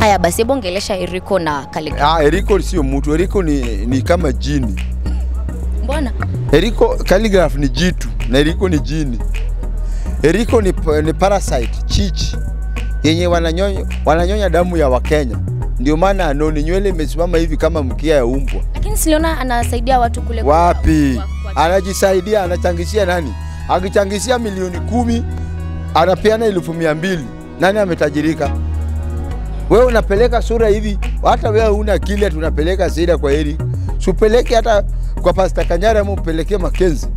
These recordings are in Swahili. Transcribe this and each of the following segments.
Haya basi, hebu ongelesha Eriko na Calligraph. Ah, Eriko sio mtu, Eriko ni, ni kama jini. Mbona? Eriko Calligraph ni jitu na Eriko ni jini. Eriko ni, ni parasite chichi yenye wananyonya, wananyonya damu ya Wakenya, ndio maana anoni nywele imesimama hivi kama mkia ya umbwa. Lakini siliona anasaidia watu kule kwa- Wapi? kwa- kwa- Anajisaidia, anachangishia nani? Akichangishia milioni kumi anapeana elfu mia mbili nani ametajirika? Wewe unapeleka sura hivi, hata wewe una akili, tunapeleka Saida kwa Eric, supeleke hata kwa Pasta Kanyara ama upelekee Makenzi.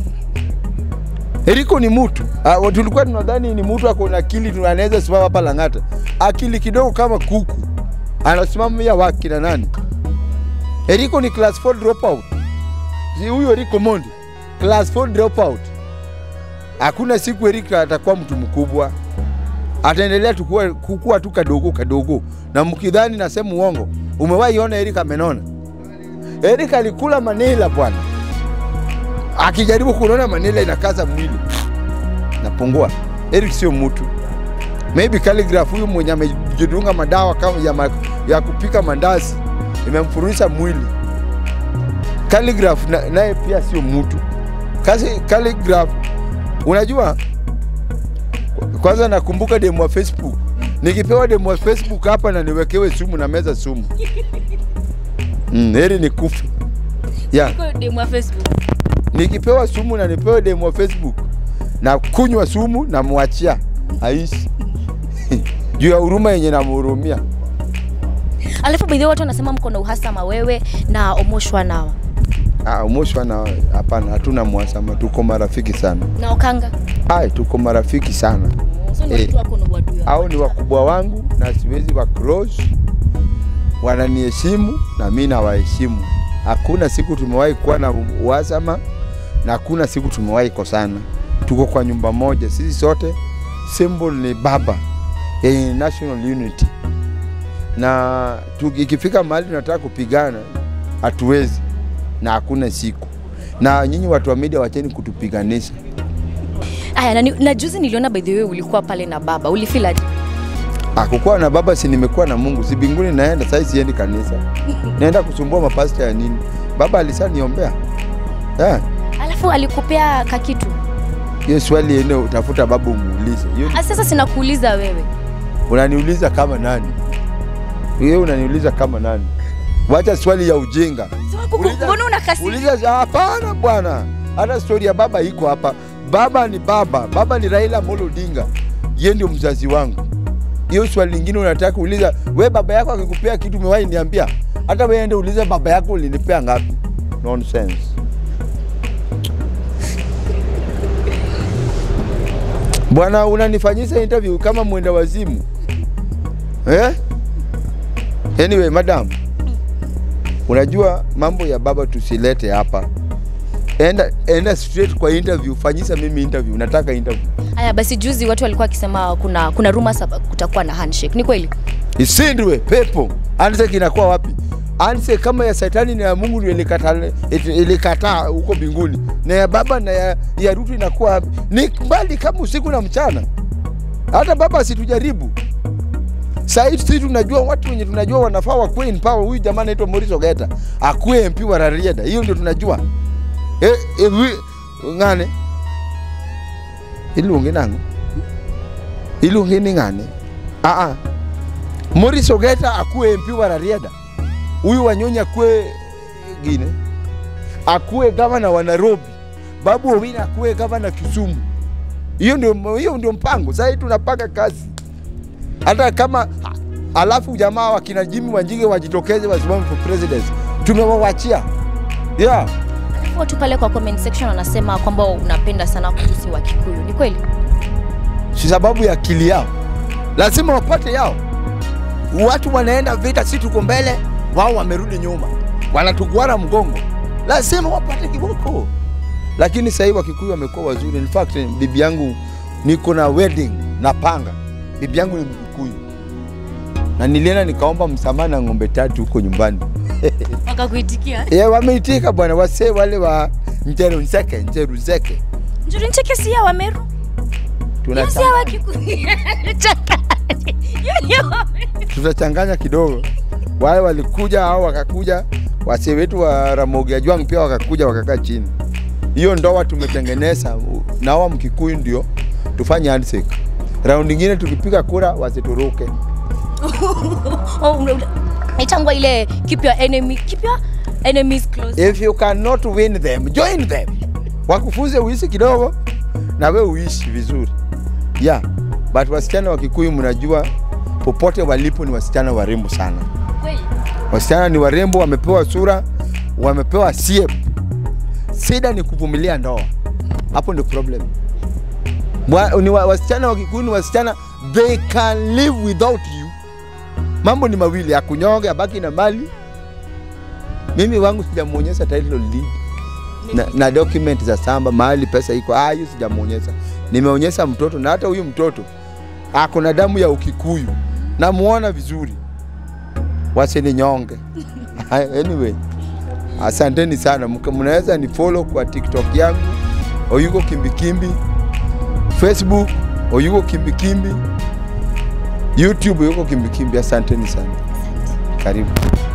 Eriko ni mtu uh, tulikuwa tunadhani ni mtu ako na akili, tu- anaweza simama hapa Lang'ata, akili kidogo kama kuku, anasimamia waki na nani? Eriko ni class 4 dropout. Si huyo Eriko Mondi class 4 dropout. Hakuna siku Erika atakuwa mtu mkubwa, ataendelea tukua, kukua tu kadogo kadogo, na mkidhani nasema uongo. Umewahi ona Erika amenona? Erika alikula manila bwana, akijaribu kunona manila inakaza mwili napungua. Eric sio mtu. Maybe Calligraph huyu mwenye amejidunga madawa kama ya, ma, ya kupika mandazi imemfururisha mwili. Calligraph na- naye pia sio mtu. Kazi Calligraph, unajua, kwanza nakumbuka demu wa Facebook, nikipewa demu wa Facebook hapa na niwekewe sumu na meza sumu mm, heri ni kufi yeah. Kwa demu wa Facebook. Nikipewa sumu na nipewe demu wa Facebook na kunywa sumu na mwachia aishi juu ya huruma yenye namhurumia. Alafu by the way watu wanasema mko na uhasama wewe na Omoshwa nawa Ah, Moshwa na hapana, hatuna mwasama, tuko marafiki sana. na Okanga. Ai, tuko marafiki sana. So ni Eh. watu wako na uadui. Hao ni wakubwa wangu na siwezi wa cross, wananiheshimu na mimi nawaheshimu. Hakuna siku tumewahi kuwa na uhasama na hakuna siku tumewahi kosana. Tuko kwa nyumba moja sisi sote, symbol ni baba yenye national unity, na tu- ikifika mahali tunataka kupigana hatuwezi na hakuna siku. Na nyinyi watu wa media, wacheni kutupiganisha. Aya, na, ni- na juzi niliona by the way ulikuwa pale na baba. Ulifeel aje? Akukuwa na baba si nimekuwa na Mungu, si mbinguni naenda sasa, siendi kanisa, naenda kusumbua mapasta ya nini? Baba alisaniombea yeah. Alafu alikupea kakitu. Hiyo swali ene utafuta baba umuulize. Hiyo ni- Ah, Sasa sinakuuliza wewe. unaniuliza kama nani? Hiyo unaniuliza kama nani? Wacha swali ya ujinga. Sasa kuku- Uliza- Mbona unakasi? Uliza hapana bwana, hata stori ya baba iko hapa. Baba ni baba, baba ni Raila Amolo Odinga, yeye ndio mzazi wangu. Hiyo swali lingine unataka uliza, we baba yako akikupea kitu umewahi niambia? Hata wewe ende uliza baba yako ulinipea ngapi? Nonsense. Bwana, unanifanyisha interview kama mwenda wazimu eh? Anyway, madam, unajua mambo ya baba tusilete hapa. Enda, enda straight kwa interview, fanyisa mimi interview, nataka interview. Aya, basi juzi watu walikuwa wakisema kuna kuna rumors hapa kutakuwa na handshake. Ni kweli? Isindwe pepo. Handshake inakuwa wapi? Handshake kama ya Shetani na ya Mungu ndio ilikataa ilikataa huko mbinguni, na ya baba na ya, ya Ruto inakuwa wapi? Ni mbali kama usiku na mchana. Hata baba asitujaribu. Sasa hivi sisi tunajua watu wenye tunajua wanafaa wakuwe in power. Huyu jamaa anaitwa Maurice Ogeta akuwe MP wa Rarieda, hiyo ndio tunajua. Eh, eh, wi- ngane ilungi nangu ilungi ni ngane ah ah Maurice Ogeta akuwe MP wa Rarieda, huyu Wanyonyi akuwe gine, akuwe gavana wa Nairobi, Babu Owino akuwe gavana Kisumu. Hiyo ndio hiyo ndio mpango. Sasa hivi tunapanga kazi, hata kama alafu jamaa wakina Jimmy Wanjigi wajitokeze wasimame for president, tumewawachia yeah. Alafu watu pale kwa comment section wanasema kwamba unapenda sana kutusi wa Kikuyu. Ni kweli? si sababu ya akili yao, lazima wapate yao. Watu wanaenda vita, si tuko mbele, wao wamerudi nyuma, wanatuguara mgongo, lazima wapate kiboko. Lakini sasa hivi Wakikuyu wamekuwa wazuri. In fact, bibi yangu niko na wedding napanga, bibi yangu ni Mkikuyu na nilienda nikaomba msamaha na ng'ombe tatu huko nyumbani. Wakakuitikia. Yeah, wameitika bwana, wasee wale wa Njeru Nzeke, Njeru Nzeke Njuri ncheke si ya Wameru. Tunata- Si ya wa Kikuyu. Chaka. Hiyo ni ya Wameru. tutachanganya kidogo. Wale walikuja au wakakuja, wasee wetu wa Ramogi Ajwang pia wakakuja wakakaa chini. Hiyo ndoa tumetengeneza na hawa Mkikuyu ndio tufanye handshake. Raundi nyingine tukipiga kura wasituruke. Oh, una- una- Naitangwa ile keep your enemy, keep your enemies close. If you cannot win them, join them. Wakufunze uishi kidogo na we uishi vizuri. Yeah, but wasichana wa Kikuyu mnajua popote walipo ni wasichana warembo sana. Kweli? Wasichana ni warembo, wamepewa sura, wamepewa shape. Shida ni kuvumilia ndoa, hapo ndio problem. Mwa- Ni wa, wasichana wa Kikuyu ni wasichana, they can live without you. Mambo ni mawili, akunyonge abaki na mali. Mimi wangu sijamuonyesha title deed na, na document za samba mahali pesa iko, ah, hiyo sijamuonyesha. Nimeonyesha mtoto na hata huyu mtoto ako na damu ya Ukikuyu, namuona vizuri, wasininyonge. anyway, asanteni sana, Mka- mnaweza ni follow kwa TikTok yangu Oyuko Kimbikimbi, Facebook Oyuko Kimbikimbi, YouTube Oyuko Kimbikimbi. Asanteni sana, karibu.